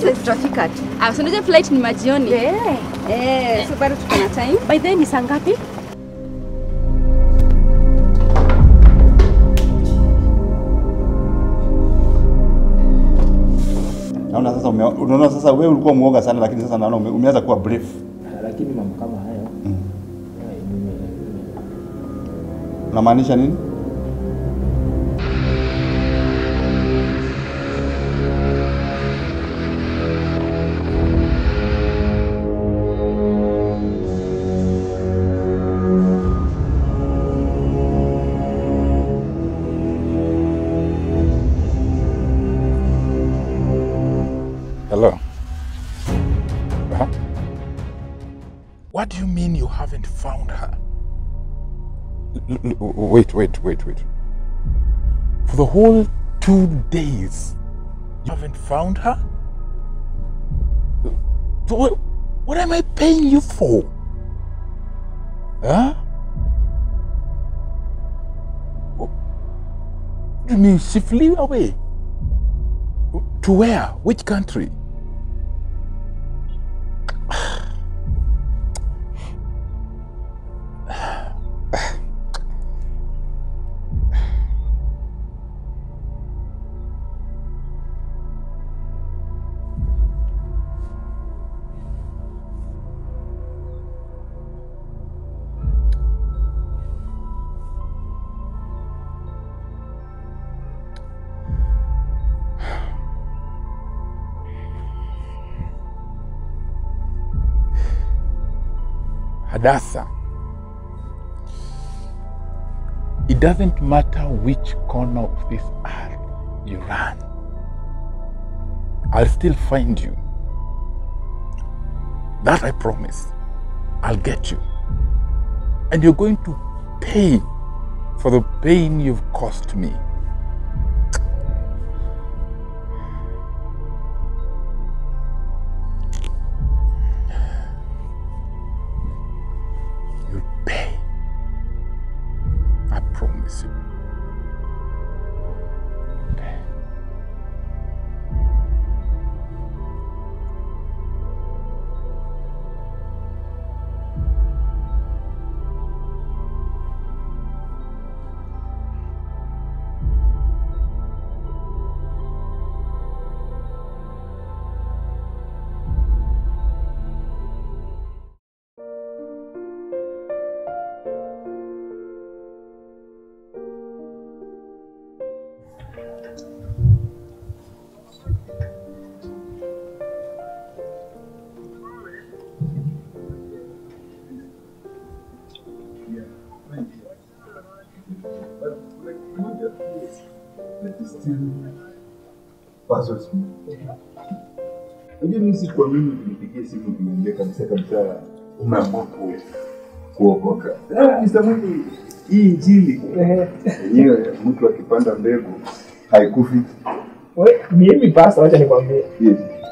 sasa tutafika tu. Ah, so unajua flight ni majioni. Eh, eh, so bado tuko na time. By the way, ni saa ngapi? Naona sasa ume, unaona sasa wewe ulikuwa muoga sana lakini sasa naona ume, umeanza kuwa brave. lakini mambo kama hayo Unamaanisha nini? Hello. Huh? What do you mean you haven't found her? L- l- wait, wait, wait, wait. For the whole two days, you haven't found her? So what, what am I paying you for? Huh? What do you mean she flew away? To where? Which country? Hadassah. It doesn't matter which corner of this earth you run, I'll still find you. That I promise. I'll get you. And you're going to pay for the pain you've caused me. You'll pay. I promise you. You'll pay. Unajua mimi sikuamini kunipigia simu kuniambia kabisa kabisa umeamua ku kuokoka. Ah, Mr. Mwinyi, hii injili yenyewe mtu akipanda mbegu haikufi. We, mimi pasta, wacha nikwambie, Yes.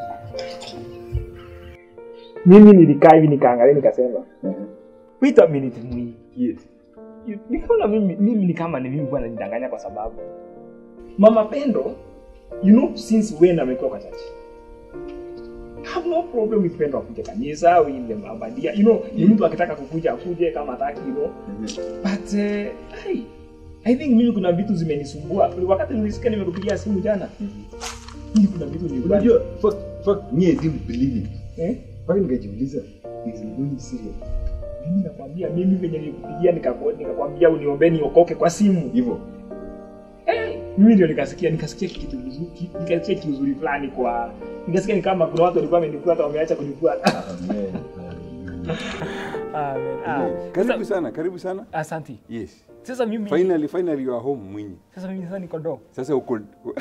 mimi nilikaa hivi nikaangalia nikasema, wait a minute Mwinyi, Yes. nikaona mimi, mimi ni kama ni mimi bwana nidanganya kwa sababu mama Pendo, you know since when amekuwa kwa church I have no problem with Pendo akuje kanisa au ile mabadia you know ni mtu akitaka kukuja akuje kama hataki you know but uh, hey, I think mimi kuna vitu zimenisumbua wakati nilisikia nimekupigia simu jana mimi kuna vitu nilikuwa Unajua fact fact me I didn't believe it. eh Mpaka nikajiuliza is he really serious? mimi nakwambia mimi venye nilikupigia nikako- nikakwambia uniombee niokoke kwa simu Hivyo. Eh, mimi ndio nikasikia nikasikia kitu kizuri ki- nikasikia kitu kizuri fulani kwa nikasikia ni kama kuna watu walikuwa wamenifuata wameacha kunifuata Amen. Amen. Ah. Yes. Karibu sana, karibu sana. Asante. Yes. Sasa mimi Finally, finally you are home Mwinyi. sasa mimi sasa niko ndo. Sasa uko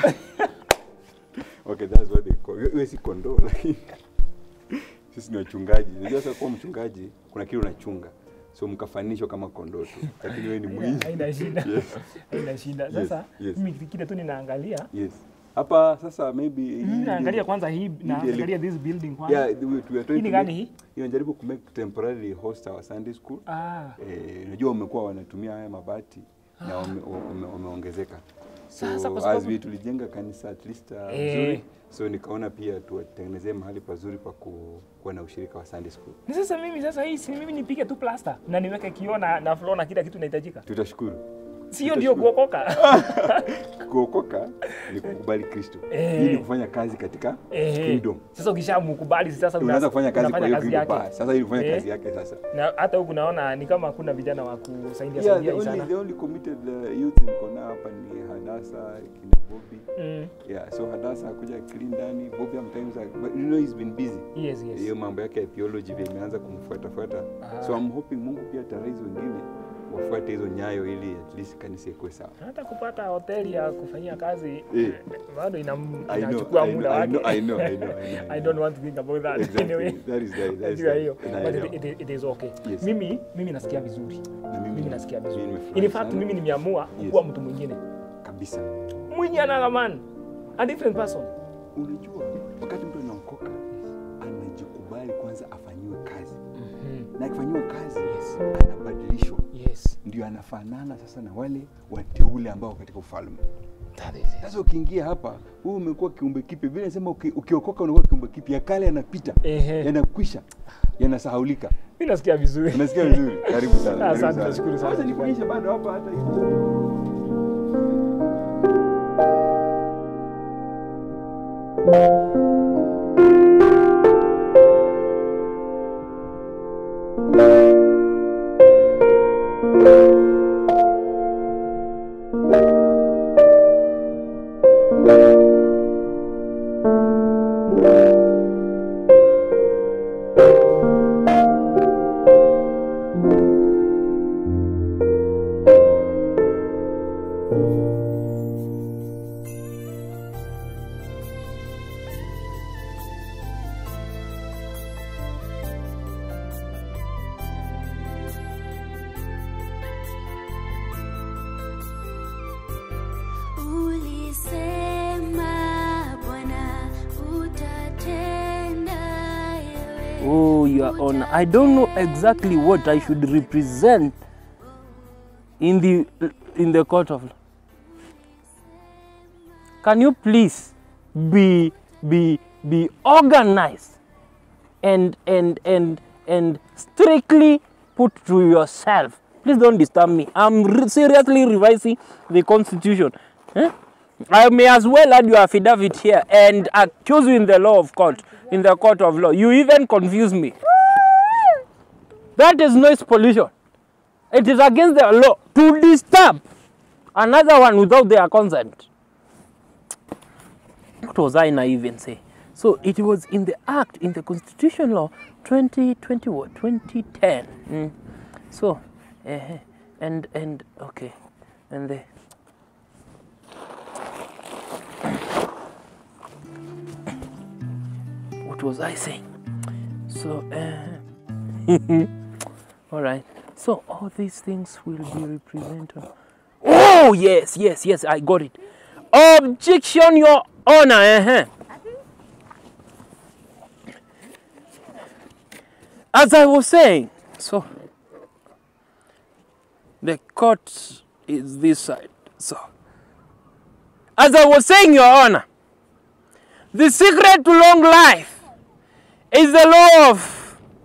Okay, that's what they call. Wewe si kondoo lakini sisi ni wachungaji. Unajua sasa kuwa mchungaji kuna kile unachunga. So mkafanishwa kama kondoo tu. Lakini wewe ni Mwinyi. Haina shida. Yes. Haina shida. Sasa yes. mimi kile tu ninaangalia Yes. Hapa sasa maybe hii mimi naangalia ndio- kwanza hii ndio naangalia ili- this building kwanza. Yeah, we, we are trying Hii ni to gani make- hii? Inajaribu ku make temporarily host our Sunday school. Ah. Eh, unajua wamekuwa wanatumia haya mabati na wame- wame- wameongezeka. Sasa kwa so sababu- as we tulijenga kanisa at least uh, Eh. nzuri so nikaona pia tuwatengenezee mahali pazuri pa ku- kuwa na ushirika wa Sunday school. Ni sasa mimi sasa hii si mimi nipige tu plasta na niweke kioo na, na floor na kila kitu inahitajika. Tutashukuru. Sio ndio kuokoka. Kuokoka ni kukubali Kristo. Eh. Hii ni kufanya kazi katika Eh. kingdom. Sasa ukishamkubali sasa una- Unaanza kufanya kazi kwa unafanya hiyo kazi kingdom. yake. Bas, Sasa hii ni kufanya Eh. kazi yake sasa. Na hata huku naona ni kama hakuna vijana wa kusaidia Yeah, saidia the hii only, sana. the only committed uh, youth niko nao hapa ni Hadasa kina Bobby. Mm. Yeah, so Hadasa akuja clean ndani. Bobby sometimes but you know he's been busy. Yes, yes. Hiyo mambo yake ya theology vile imeanza kumfuata fuata. Ah. So I'm hoping Mungu pia ataraizi wengine wafuate hizo nyayo ili at least kanisa ikuwe sawa. Hata kupata hoteli ya kufanyia kazi Eh. bado ina- I know, inachukua I muda know, I wake. know, I know, I know, I know. I don't want to think about that Exactly. anyway. That is that, that is Najua that. hiyo. And I But know. it, it, it is okay. Yes. Mimi mimi nasikia vizuri. Na mimi- Mimi nasikia mimi vizuri. nimefurahi In fact sana. mimi nimeamua Yes. kuwa mtu mwingine. kabisa. Mwenye anagamani. A different person. Unajua, wakati mtu anaokoka anajikubali kwanza afanyiwe kazi, na akifanyiwa kazi Yes. anabadilishwa, Yes. ndio anafanana sasa na wale wateule ambao katika ufalme. That is it. Sasa ukiingia hapa, wewe umekuwa kiumbe kipya. Biblia inasema uki, ukiokoka unakuwa kiumbe kipya, ya kale yanapita, Ehe. yanakwisha, yanasahaulika. Mimi nasikia vizuri. Unasikia vizuri? Karibu sana. karibu Asante, sana. nashukuru sana. Wacha nikuonyeshe bado hapa hata hivi. Ulisema Bwana utatenda yewe. Oh, Your Honor, I don't know exactly what I should represent in the in the court of law. Can you please be be be organized and and and and strictly put to yourself? Please don't disturb me. I'm re- seriously revising the constitution. Eh? I may as well add your affidavit here and accuse you in the law of court, in the court of law. You even confuse me. That is noise pollution. It is against the law to disturb another one without their consent. What was I now even say? So it was in the act, in the constitution law 2020 what? 2010. Mm. So, uh, and and okay, and the what was I saying? So, uh, all right. So all these things will be represented. Oh yes, yes, yes. I got it. Objection, Your Honor. Uh-huh. As I was saying, so the court is this side. So, as I was saying, Your Honor, the secret to long life is the law of.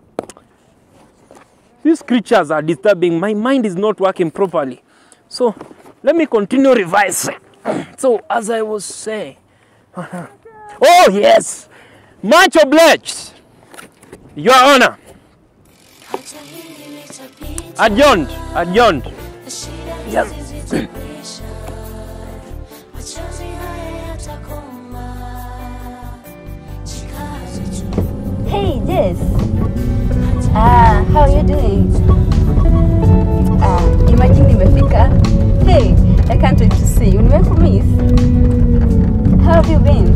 These creatures are disturbing. My mind is not working properly. So, let me continue revising. So, as I was saying, oh yes, much obliged, Your Honor. Acha hili litapita. Adjourned, adjourned. Shida Yes. hizi zitakwisha. Machozi haya yatakoma. Jikaze tu. Hey, Jess. Ah, how are you doing? Ah, imagine nimefika. Hey, I can't wait to see you. Nimekumiss. How have you been?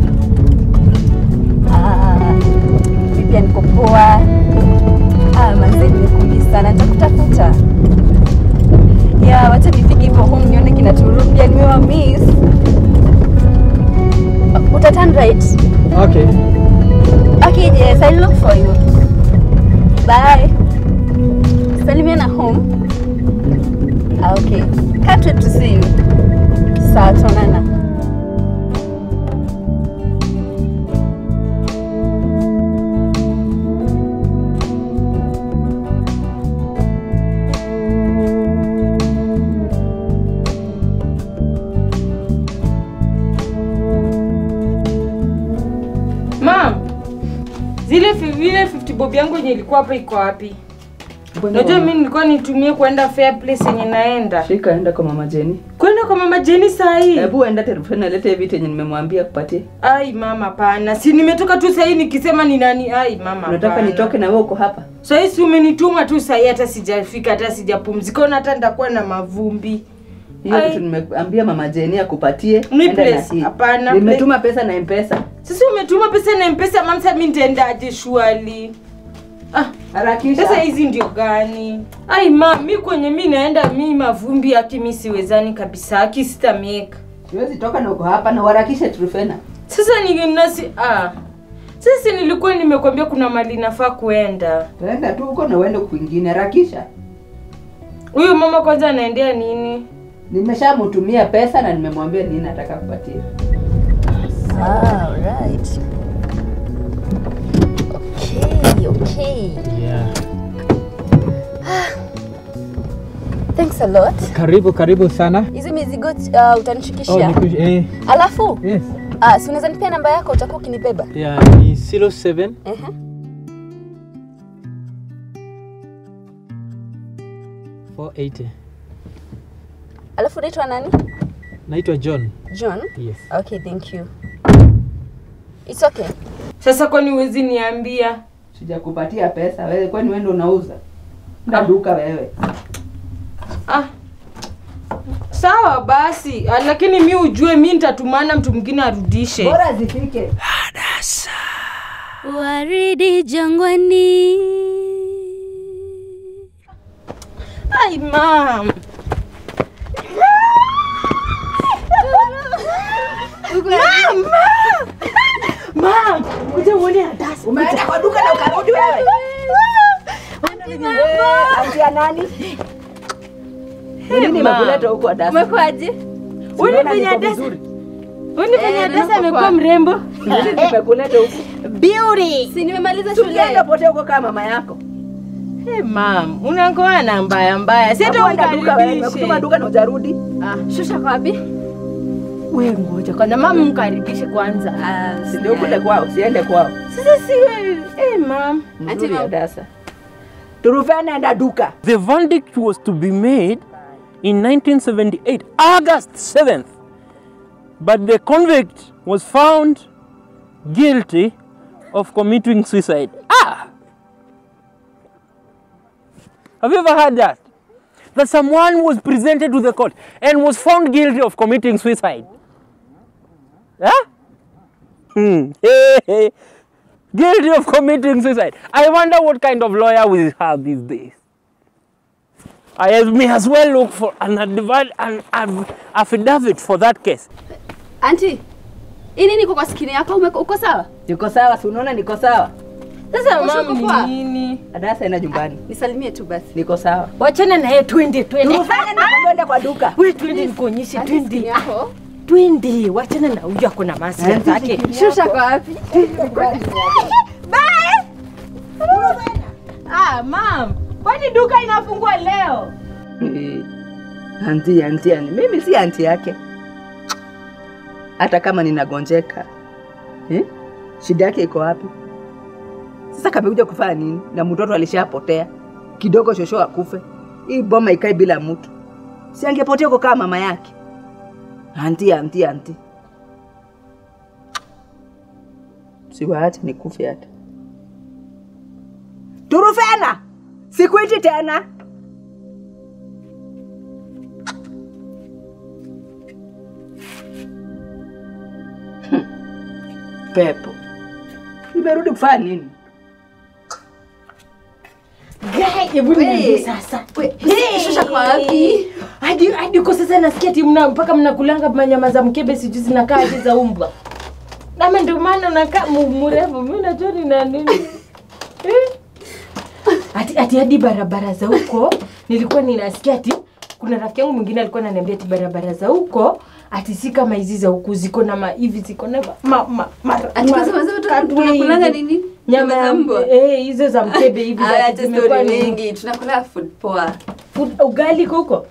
Ah, mimi pia niko poa. Ah, manze nimekumiss sana. Nitakutafuta. Ya, wacha nifike hivyo home nione kina Turu pia nimewa miss. Uta turn right. Okay. Okay, Jess, I'll look for you. Bye. Salimiana home. Ah, okay. Can't wait to see you. Sawa, tuonana. bob yangu yenye ilikuwa hapa iko wapi unajua mi nilikuwa nitumie kwenda fair place yenye naenda Shika enda kwa mama Jeni. kwenda kwa mama jeni sahii Hebu enda telefoni alete vitu yenye nimemwambia kupatie. ai mama pana si nimetoka tu sahii nikisema ni nani ai mama Unataka hapana. nitoke na wewe uko hapa? sahii si umenituma tu sahii hata sijafika hata sijapumzika ona hata nitakuwa na mavumbi Hiyo Ai. kitu nimeambia mama Jeni akupatie. Ni enda na place, hii. hapana, Nimetuma pesa na M-Pesa. sasa umetuma pesa na mpesa mamsa mi nitaendaje shwali ah, Harakisha. sasa hizi ndio gani ai ma mi kwenye mi naenda mi mavumbi aki mi siwezani kabisa aki sitameka Siwezi toka na uko hapa na uharakishe Trufena. sasa ni nasi ah. sasa nilikuwa nimekwambia kuna mali nafaa kuenda Enda tu huko na uende kwingine, harakisha. huyu mama kwanza anaendea nini Nimeshamtumia pesa na nimemwambia nini nataka kupatia. Ah, right. Okay, okay. Yeah. Thanks a lot. Karibu karibu sana. Hizi mizigo uh, utanishikishia. niku- eh, Alafu yes. ah, si unaweza nipea namba yako utakuwa ukinibeba. Yeah, ni 07 Ehe. Alafu unaitwa nani? Naitwa John. John. Yes. Okay, thank you. It's okay. sasa kwani huwezi niambia Sijakupatia pesa wewe, kwani wewe ndio unauza? Na duka wewe. ah. sawa basi ah, lakini mi ujue mi nitatumana mtu mwingine arudishe Bora zifike. waridi jangwani ai mam mam kuja uone adasi Umeenda kwa duka na ukarudi wewe. Eh, Antia nani? Ni nini ma. imekuleta huko Adasa? Umekuaje? Uni Unaona penye niko adasa vizuri? uni penye Eh, adasa niko amekuwa kwa- mrembo Nini nimekuleta huko? beauty Si nimemaliza Tukienda shule. pote huko kama mama yako. hey, mam unakoa na mbaya mbaya si hata Hapo enda duka wewe, umkaribishe nimekutuma duka na hujarudi. Ah, shusha kwa wapi? we ngoja kwanza mama mkaribishe kwanza Ah, Si ndio kule kwao, siende kwao. sasa si wewe hey, mam Mzuri Ati- Adasa. Turufena enda duka. The verdict was to be made in 1978, August 7th. But the convict was found guilty of committing suicide. Ah! Have you ever heard that? That someone was presented to the court and was found guilty of committing suicide. Huh? Hmm. Hey, hey. Guilty of committing suicide. I wonder what kind of lawyer we have these days. I may as well look for an, advi- an, an affidavit for that case. Auntie, hii nini iko kwa skini yako? Ume- Uko sawa? Niko sawa, si unaona niko sawa? sasa Uko mam poa? ni nini Adasa enda nyumbani. Nisalimie tu basi. Niko sawa. wachana naye twende twende Turufena na kwenda kwa duka. we twende nikuonyeshe Auntie, skini twende yako. twende wachana na huyu ako na masia zake Shusha kwa wapi? ah mam kwani duka inafungwa leo Eh, Anti, anti, anti. Mimi si anti yake. Hata kama ninagonjeka. Eh? Shida yake iko wapi? Sasa kamekuja kufanya nini? Na mtoto alishapotea. Kidogo shosho akufe. Hii boma ikae bila mtu. Si angepotea huko kama mama yake. Anti, anti, anti. Siwaache nikufe hata. Turufena! Sikuiti tena. pepo imerudi kufanya nini Gai, hebu niambie sasa Hey! Shusha kwa wapi? hadi hadi uko sasa nasikia ati mna mpaka mnakulanga manyama za mkebe sijui zinakaa aje za umbwa ama ndio maana unakaa mu- mrefu mi najua ni na nini Eh? ati ati hadi barabara za huko nilikuwa ninasikia ati kuna rafiki yangu mwingine alikuwa ananiambia ati barabara za huko ati si kama hizi za huku ziko na ma hivi ziko na ma, ma, ma, Ati ma- kasema sema tu- katwe tunakulanga hivi. nini? nyama Nyama za ya mbwa? eh, hizo za mkebe hivi za- Aya, acha zimekuwa story ni- mingi. Tunakula food poa. Food- ugali iko huko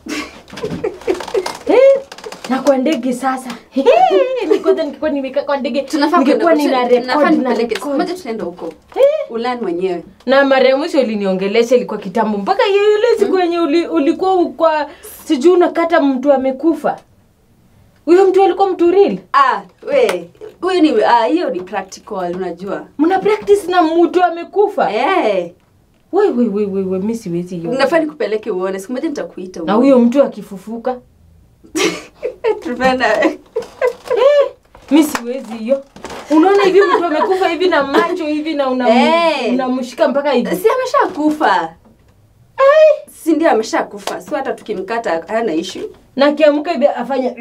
Eh, na kwa ndege sasa Eh, nikoza nikikuwa nimekaa kwa ndege Tunafaa ningekuwa kwenda- nina tunafaa record na nipeleke siku record moja tunaenda huko. Eh, ulan mwenyewe na mara ya mwisho uliniongelesha ilikuwa kitambo mpaka hiyo ile siku yenye uli, ulikuwa kwa sijui unakata mtu amekufa huyo mtu alikuwa mtu real ah we huyo ni ah, hiyo ni practical unajua mna practice na mtu amekufa eh we we we we, we mi siwezi hiyo nafaa nikupeleke uone siku moja nitakuita na huyo mtu akifufuka tupenda mi siwezi hiyo unaona hivi mtu amekufa hivi na macho hivi na unam- Eh. unamshika mpaka hivi si ameshakufa si ndio ameshakufa si hata tukimkata hana ishu na akiamka hivi afanya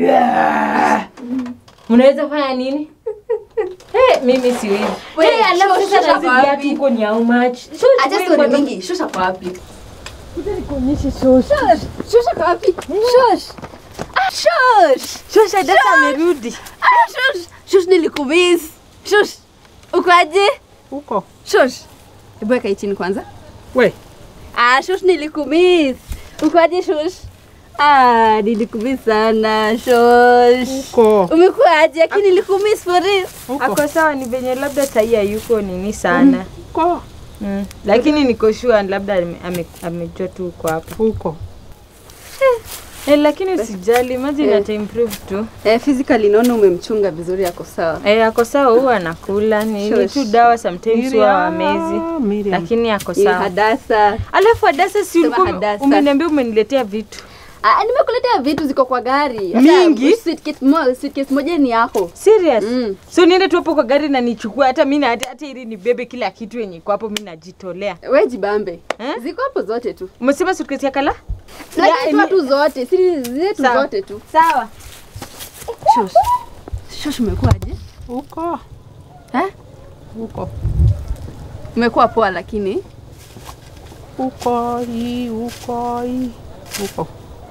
mnaweza fanya nini hey, mimi siwezi Wait, hey, alafu shosha sasa na hizi kwa viatu wapi? huko ni how much acha Wewe stori kwanza- mingi shosha kwa wapi nikuonyeshe shosha shosha kwa wapi shosh ah shosh shosha dada amerudi ah shosh shosh nilikumiss shosh ukoaje Huko. shosh hebu weka hii chini kwanza We. ah shosh nilikumiss ukoaje shosh ah nilikumiss sana shosh Huko. umekuaje lakini nilikumiss for real ako sawa ni venye labda sahii hayuko nini sana Huko. mm. lakini niko sure labda ame- ame- amejua tu uko hapa Huko. eh, lakini usijali maji Eh. nata improve tu eh physically naona umemchunga vizuri yako sawa eh, ako sawa huwa anakula ni ni Shush. tu dawa sometimes huwa wamezi Miriam. lakini ako Ni sawa hadasa alafu adasa si Sema ulikuwa Hadasa. umeniambia umeniletea vitu Ah, nimekuletea vitu ziko kwa gari. Hata Mingi? Suitcase, mo, suitcase moja ni yako. serious Mm. so niende tu hapo kwa gari na nichukue hata mi na- hata hata ili nibebe kila kitu yenye iko hapo mi najitolea We jibambe. Eh? Ziko hapo zote tu. umesema sutkesi ya kala Lakini toa tu zote, si zile tu Sawa. zote tu. sawa Shosh. Shosh umekuwaje? Huko. Eh? Huko. Umekuwa poa lakini Huko hii, huko hii. Huko.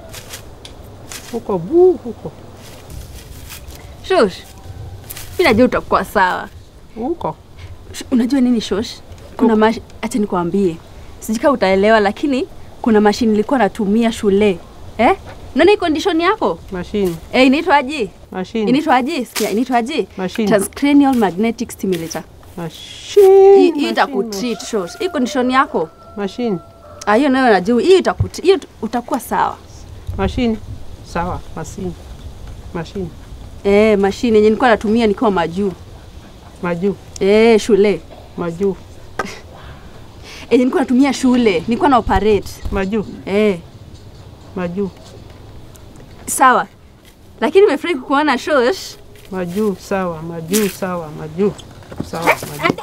Huko bu, huko. Shosh. Mimi najua utakuwa sawa. Huko. Sh- Unajua nini Shosh? Kuna mash... acha nikwambie. Sijui kama utaelewa lakini kuna mashine nilikuwa natumia shule. Eh? Unaona hii condition yako? Machine. Eh, inaitwaje? Machine. Inaitwaje? Sikia, inaitwaje? Machine. Transcranial magnetic stimulator. Machine. Hii hii machine, itakutreat shosh. Hii condition yako. Machine. Ah, hiyo nayo najua. Hii itakutreat. Hiyo utakuwa sawa. Machine. Sawa. Machine. Machine. Eh, mashine yenye nilikuwa natumia nikiwa majuu. Majuu. Eh, shule. Majuu. Eh, nilikuwa natumia shule. Nilikuwa na operate. Majuu. Eh, Majuu. sawa. Lakini nimefurahi kukuona shosh. Majuu. Sawa. Majuu. Sawa. Majuu. Sawa. Majuu.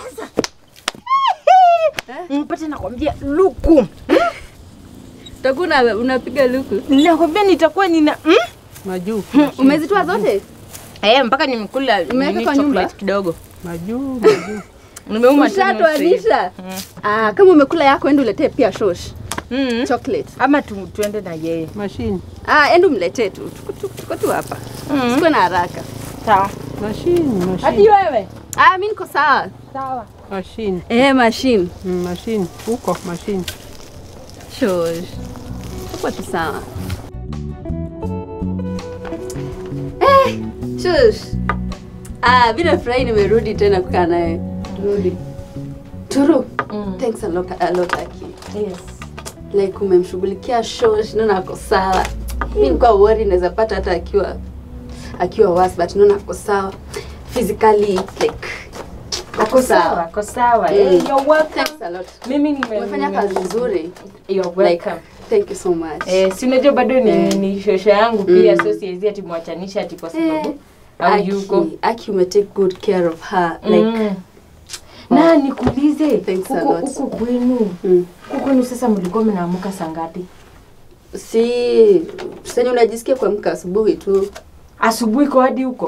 mpate nakwambia luku Utakuwa una- unapiga luku. nakwambia nitakuwa nina mm? Majuu. Umezitoa zote? eh, mpaka nimekula Umeweka nini kwa nyumba? chocolate kidogo Majuu. Majuu. nimeuma tu nusu hivi. Ushatoanisha? Ah, kama umekula yako ende uletee pia shosh. Mm. Chocolate. ama tu, tuende na yeye Machine. Ah, ende umletee tu. Tuko- tuko- Tuko tu hapa. Sikuwe na haraka. sawa Machine. hadi Machine. wewe Ah, mimi niko sawa. sawa Machine. Eh, machine. Mm, Machine. Huko. Machine. Shosh. Tuko tu sawa. Eh, shush. Ah, mimi nafurahi nimerudi tena kukaa naye. Rudi. Turu. Mm. Thanks a lot, a lot Aki. yes Like umemshughulikia shosh, naona ako sawa. Mimi nilikuwa worried naweza pata hata akiwa akiwa worse but naona ako sawa. Physically like ako sawa. ako sawa Mm. eh, you're welcome Thanks a lot. mimi nime Umefanya kazi nzuri. you're Like, welcome thank you so much. eh, si unajua bado ni, Eh. ni shosha yangu pia Mm. so siwezi ati mwachanisha ati kwa Eh, sababu au yuko Aki, Aki ume take good care of her. Like, mm. na nikuulize Thanks a huko lot. huko kwenu mm. huko kwenu sasa mlikuwa mnaamuka saa ngapi si senye unajisikia kuamka asubuhi tu asubuhi kwa hadi huko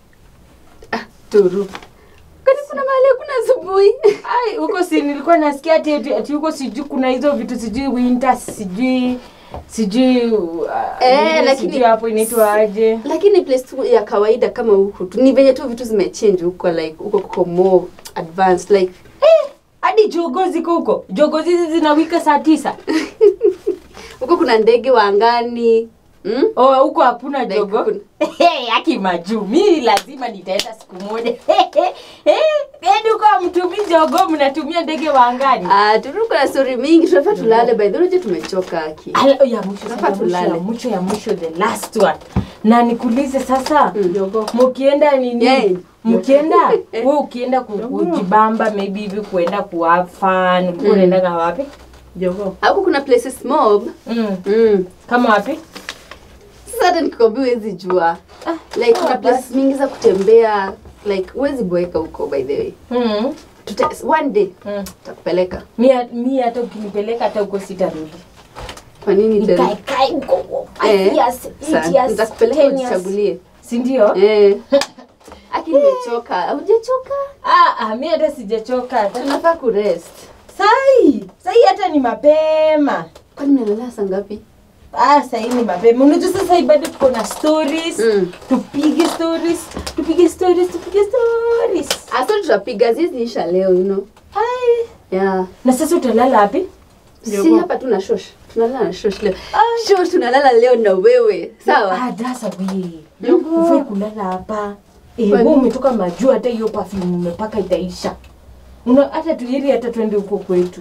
turu kwani kuna mahali hakuna asubuhi ai huko si nilikuwa nasikia ati ati, ati huko sijui kuna hizo vitu sijui winter sijui sijui uh, Eh, nini lakini- sijui hapo inaitwa aje lakini place tu ya kawaida kama huku tu ni venye tu vitu zimechange huko like huko kuko more advanced like hadi jogo ziko huko jogo hizi zinawika saa tisa huko kuna ndege wa angani Mm? Oh, huko hakuna Like, jogo. hakuna. Hey, aki majuu. Mimi lazima nitaenda siku moja. Eh, yaani huko hamtumii jogo, mnatumia ndege wa angani. Ah, turuko na story mingi, tunafaa tulale by the way, tumechoka aki. Ala, ya mwisho Tunafaa sasa, mwisho ya tulale. mwisho ya mwisho the last one. Na nikuulize sasa, Jogo. mkienda nini? Yeah. Mkienda wewe ukienda ku- kujibamba maybe hivi kuenda ku have fun, ulikuwa unaendaga wapi? Jogo. Hapo kuna places mob. Mm. Mm. Kama wapi? Sasa hata nikikwambia huwezi jua. Like kuna ah, places mingi za kutembea. Like huwezi boeka huko by the way. Mm. Tuta, one day Mm. tutakupeleka. Mi mi hata ukinipeleka hata huko sitarudi. Kwa nini tena? Nikae kae huko. Eh, Five years, eight Sawa, years, nitakupeleka 10 years. ujichagulie. Si ndio? Eh. Aki nimechoka. Haujachoka? Ah, ah, mi hata sijachoka hata. Tunafaa kurest. Sai, sai hata ni mapema. Kwani mnalala saa ngapi? Ah, sai ni mapema. Unajua sasa hii bado tuko na stories. Mm. Tupige stories, tupige stories, tupige stories. Asa tutapiga ziziisha leo you know. Ai. Yeah. Na sasa utalala wapi? Si hapa tu na shosh. Tunalala na shosh leo. Shosh tunalala leo na wewe. Sawa? Ah, dasa we. Ufai kulala hapa. Eh, Kwa wewe nini? umetoka majua hata hiyo perfume umepaka itaisha. Una hata tuiri hata twende huko kwetu.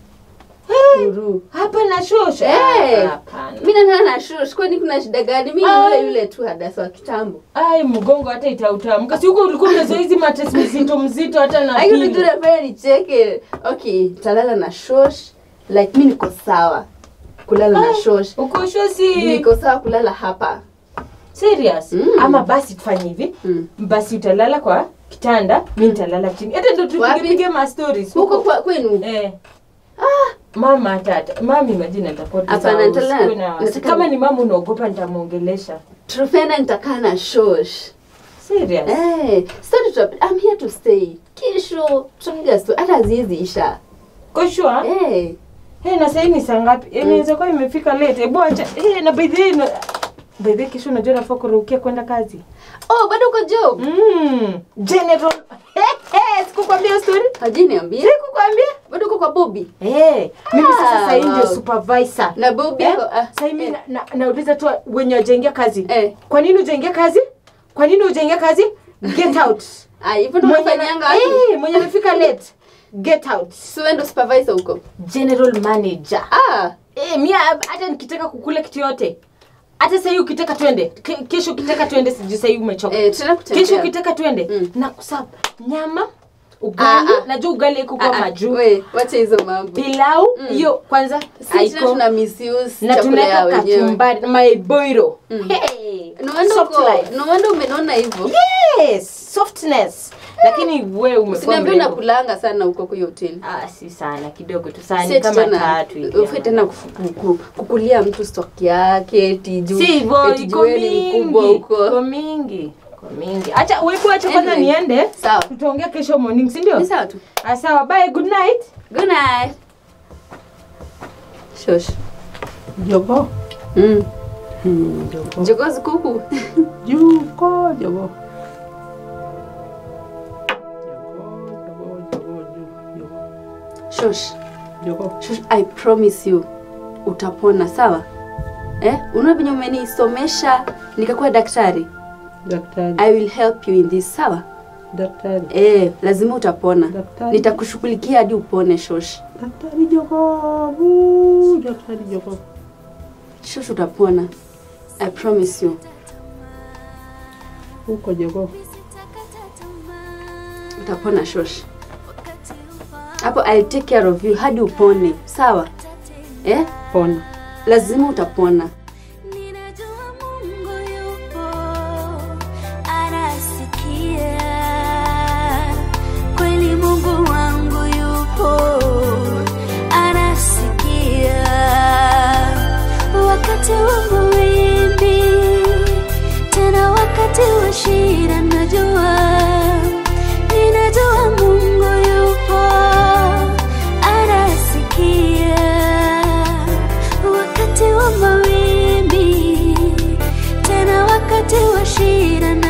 Guru. Hapa na shosha. Eh. Hapana. Mimi nalala na shosh. Kwani kuna shida gani? Mimi ni yule yule tu hadasa wa kitambo. Ai, mgongo hata itautamka. Si huko ulikuwa umezoea hizi mattress mzito mzito hata na Ayo pillow. ndio nafanya nicheke. Okay, talala na shosh. Like mimi niko sawa. Kulala na shosh. Uko shosi. Niko sawa kulala hapa. Serious? Mm. Ama basi tufanye hivi. Mm. Basi utalala kwa kitanda, mimi nitalala chini. Hata ndio Wapi? tupige ma stories. Huko kwa kwenu. Eh. Mama tata, mami majina nitakuwa tu Hapana, sawa, nitalala. usikuwe na wasi- Nataka- Kama ni mama unaogopa nitamuongelesha. Trufena nitakaa na shosh. Serious? Eh, story tuta I'm here to stay. Kesho tutapiga story. Hata haziwezi isha. Koshua? Eh. Hey, na sasa ni saa ngapi? Eh, Inaweza kuwa imefika late. Hebu acha. Eh, na by the way, na- by the way kesho unajua nafaa kurukia kwenda kazi. Oh, bado uko job? Mm. General. Hey, hey, sikukwambia hiyo story? Hajiniambia. Sikukwambia? Bado uko kwa Bobby? Eh, mimi sasa Ah, sasa hii ndio wow. supervisor. Na Bobby Eh, ako ah, sasa mimi eh. na- na- nauliza tu wenye wajaingia kazi. Eh. Kwa nini hujaingia kazi? Kwa nini hujaingia kazi? Get out. Ah, hivyo ndo Mwenye unafanyanga na- watu. Eh, mwenye amefika late. Get out. Si wewe ndo supervisor huko. General manager. Ah, Eh, mimi hata nikitaka kukula kitu yote. Hata sasa hivi ukitaka twende. Ke- Kesho ukitaka twende sijui sasa hivi umechoka. eh tena kutembea. Kesho ukitaka twende. Mm. Na kusaba nyama, ugali, Ah, ah. najua ugali iko Ah, kwa ah, majuu. we, wacha hizo mambo. Pilau hiyo kwanza Si tena haiko. tuna misuse na chakula ya tunaweka wenyewe. kachumbari maiboiro Mm. hey, No wonder soft uko, life. no wonder umenona hivyo. yes softness lakini we umekuwa Usiniambie mrembo. unakulanga sana huko kwa hiyo hoteli. ah si sana kidogo tu sana Si ni eti kama tena tatu hivi ufe tena kufu- kuku- kukulia mtu stock yake eti juu si hivyo eti iko juu wewe ni mingi mkubwa huko. iko mingi iko mingi acha wewe acha kwanza Anyway. niende Sawa. tutaongea kesho morning si ndio Ni sawa tu. ah sawa bye good night Good night. Shosh. Jogo. Mm. Hmm, jogo. Jogozi kuku. Juko, jogo. Jogo, jogo, jogo, jogo. Shosh. Jogo. Shosh, I promise you utapona sawa? Eh? Unaona venye umenisomesha nikakuwa daktari? Daktari. I will help you in this sawa? Daktari. Eh, lazima utapona. Daktari. Nitakushughulikia hadi upone Shosh. Daktari jogo. Bu, daktari jogo. Shosh utapona. I promise you. Huko jogo. Utapona Shosh. Hapo I'll take care of you hadi upone. Sawa? Eh? Pona. Lazima utapona. Ninajua Mungu yupo, anasikia. Kweli Mungu wangu yupo, anasikia. Wakati wa mawimbi, tena wakati wa shida, najua ninajua Mungu yupo, anasikia wakati wa mawimbi, tena wakati wa shida na